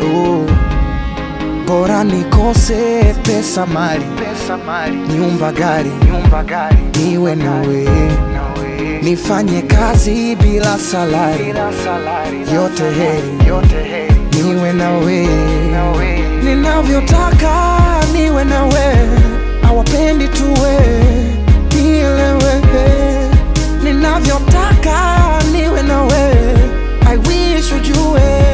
oh. Bora nikose pesa mali, pesa mali nyumba gari, nyumba gari niwe nawe, nawe nifanye kazi bila salari, bila salari yote heri, yote heri niwe nawe, nawe ninavyotaka niwe nawe, hawapendi tuwe nielewe, ninavyotaka niwe nawe, I wish ujue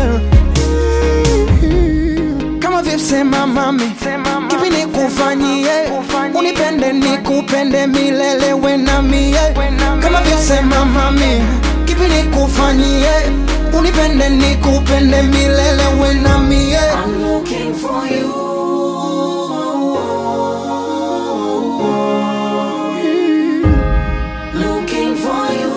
kama vipsema mami Sema mami, kipi nikufanyie nikufanyie, unipende nikupende milele we na mie We na kama mie. vyosema mami kipi nikufanyie unipende nikupende milele we na mie I'm looking for you looking for you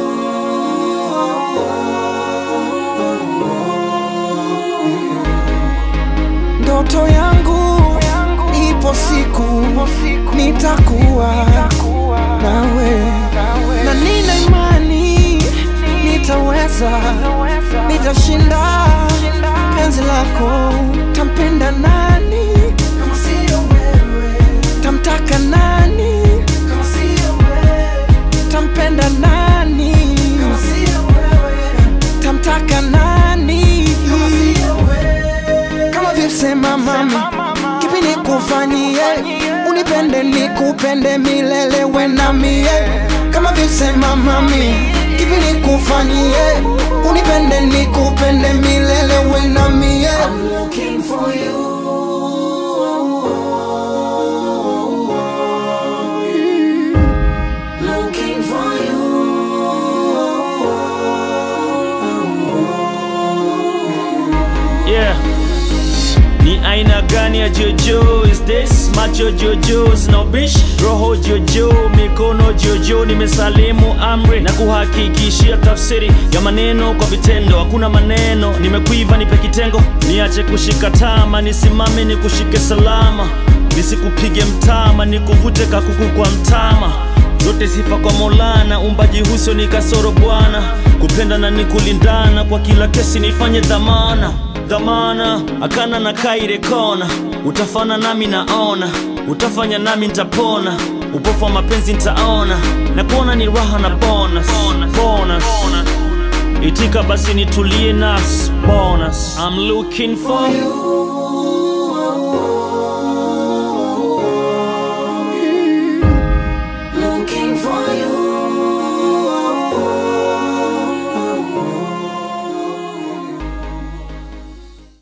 ndoto yangu ipo siku siku nitakuwa kuwa nawe nawe na nina imani nitaweza naweza nitashinda penzi lako tampenda nani kama sio wewe tamtaka nani kama sio wewe tampenda nani kama sio wewe tamtaka nani kama sio wewe kama vyosema mami kipi nikufanyie unipende nikupende milele we na mie kama vyosema mami kipi nikufanyie unipende nikupende milele we na mie I'm looking for you looking for Yeah. Ni aina gani ya jojo is this? Macho jojo sina ubishi, roho jojo, mikono jojo. Nimesalimu amri na kuhakikishia tafsiri ya maneno kwa vitendo. Hakuna maneno, nimekuiva, nipe kitengo, niache kushika tama, nisimame nikushike salama, nisikupige mtama, nikuvute kakuku kwa mtama zote sifa kwa Maulana, umbaji huso ni kasoro Bwana, kupenda na ni kulindana, kwa kila kesi nifanye dhamana dhamana, akana na kaire kona, utafana nami naona, utafanya nami nitapona, upofu wa mapenzi nitaona, na kuona ni raha na bonus, bonus. Itika basi nitulie nas bonus. I'm looking for you